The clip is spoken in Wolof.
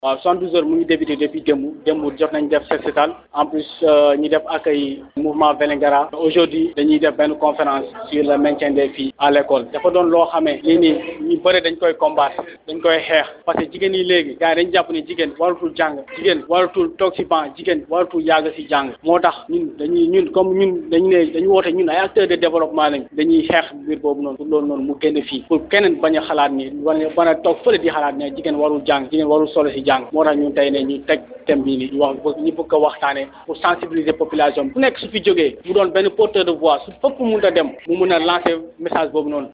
waaw 72 heures mu ngi débuté depuis démb démb jot nañ def set setal en plus ñu def accueil mouvement Vélingara aujourd'hui dañuy def benn conférence sur le maintien des filles à l'école dafa doon loo xamee lii nii ñu bëri dañ koy combattre dañ koy xeex parce que jigéen yi léegi gars yi dañ jàpp ne jigéen waratul jàng jigéen waratul toog si banc jigéen waratul yàgg si jàng moo tax ñun dañuy ñun comme ñun dañu ne dañu woote ñun ay acteurs de développement lañ dañuy xeex mbir boobu noonu pour loolu noonu mu génn fii pour keneen bañ a xalaat ni bañ a toog fële di xalaat ne jigéen warul jàng jigéen warul solo si jàng moo tax ñun tey ne ñu teg thème bii nii ñu wax ñu bëgg ko waxtaanee pour sensibiliser population bu nekk su fi jógee mu doon benn porteur de voix su fépp mun a dem mu mun a lancer message boobu noonu